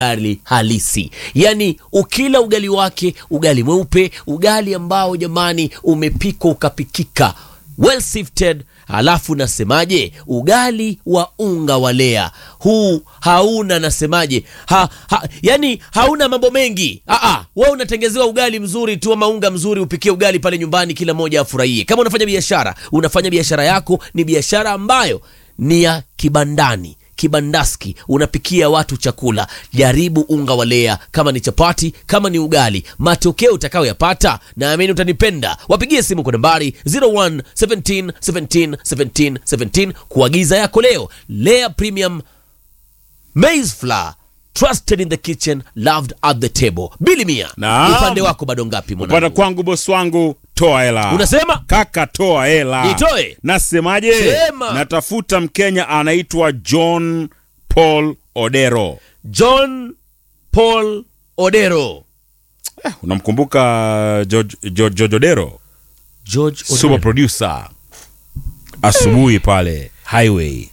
ugali halisi, yaani ukila ugali wake, ugali mweupe, ugali ambao jamani umepikwa ukapikika well sifted. Halafu nasemaje, ugali wa unga wa lea huu hauna nasemaje, ha, ha, yani hauna mambo mengi. Aa, we unatengezewa ugali mzuri tu ama unga mzuri, upikie ugali pale nyumbani, kila mmoja afurahie. Kama unafanya biashara, unafanya biashara yako ni biashara ambayo ni ya kibandani kibandaski unapikia watu chakula, jaribu unga wa lea, kama ni chapati, kama ni ugali, matokeo utakayoyapata naamini utanipenda. Wapigie simu kwa nambari 01 17 17 17 17 kuagiza yako leo. Lea Premium Maize Flour, trusted in the kitchen, loved at the table. Bili Mia, Naam. upande wako bado ngapi Upande mwanangu? kwangu bosi wangu, toa hela. Unasema Kaka, toa hela. Nitoe? Nasemaje? Sema. Natafuta Mkenya anaitwa John Paul Odero. John Paul Odero. Eh, unamkumbuka George, George, George Odero? George Super Odero. producer. Asubuhi pale highway.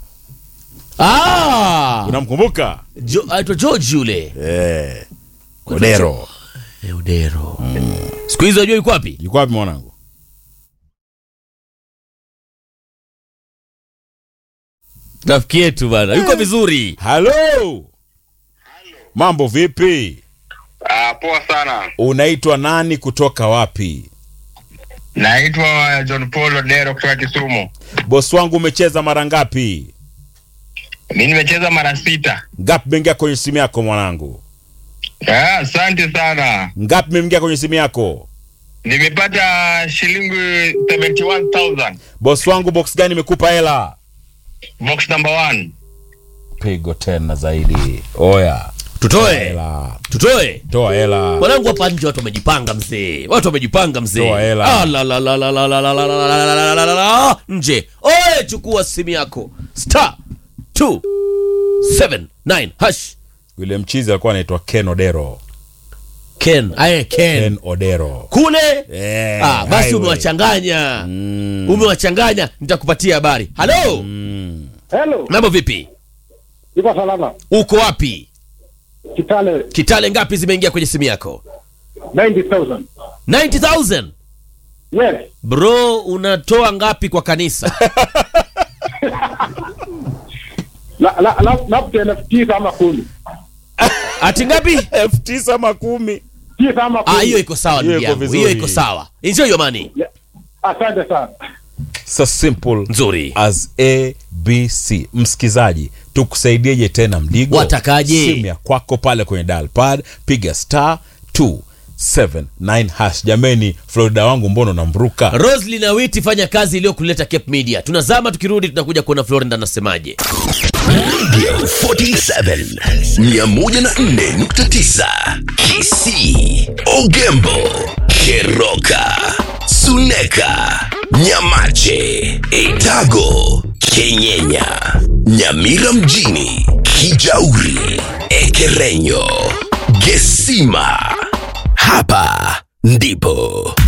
Ah! Unamkumbuka? Jo- aitwa George yule Eh. Odero. Eh, Odero. Siku hizi unajua yuko wapi? Yuko wapi mwanangu? Rafiki yetu bana, yuko vizuri. Halo. Mambo vipi? Ah, poa sana. Unaitwa nani kutoka wapi? Naitwa John Paul Odero kutoka Kisumu. Bosi wangu umecheza mara ngapi? Mi nimecheza mara sita. Ngapi imeingia kwenye simu yako mwanangu? Ah, Asante sana. Ngapi imeingia kwenye simu yako? Nimepata shilingi 71,000. Bosi wangu box gani imekupa hela? Box number one. Pigo tena zaidi. Oya. Tutoe. Hela. Tutoe. Toa hela. Mwanangu hapa nje watu wamejipanga mzee. Watu wamejipanga mzee. Toa hela. Ah, la, la, la, la, la, la, la, la, la, la, la, la, la, la, la. Nje. Oye, chukua simu yako. Star 279 hash. Yule mchizi alikuwa anaitwa Ken Odero. Ken, aye Ken. Ken Odero. Kule Eh, ah, basi highway. umewachanganya. Mm. Umewachanganya, nitakupatia habari. Halo. Hello, Mambo vipi? iko salama. Uko wapi? Kitale Kitale ngapi zimeingia kwenye simu yako? 90,000. 90000. Yes. Bro, unatoa ngapi kwa kanisa? La la la labda elfu tisa ama kumi. Ati ngapi? elfu tisa ama kumi. Tisa ama kumi. Ah, hiyo iko sawa Hiyo ndugu iko yangu. vizuri. Hiyo iko sawa. Enjoy your money. Yeah. Asante sana. So simple Nzuri. as ABC. Msikizaji, tukusaidieje tena mdigo? Watakaje? Simu ya kwako pale kwenye dial pad, piga star 279 hash. Jameni, Florida wangu mbona unamruka? Roslyn na Witi fanya kazi iliyokuleta Cape Media. Tunazama tukirudi tunakuja kuona Florida anasemaje. 47 104.9 Kisii, Ogembo, Keroka, Suneka, Nyamache, Etago, Kenyenya, Nyamira mjini, Kijauri, Ekerenyo, Gesima. Hapa ndipo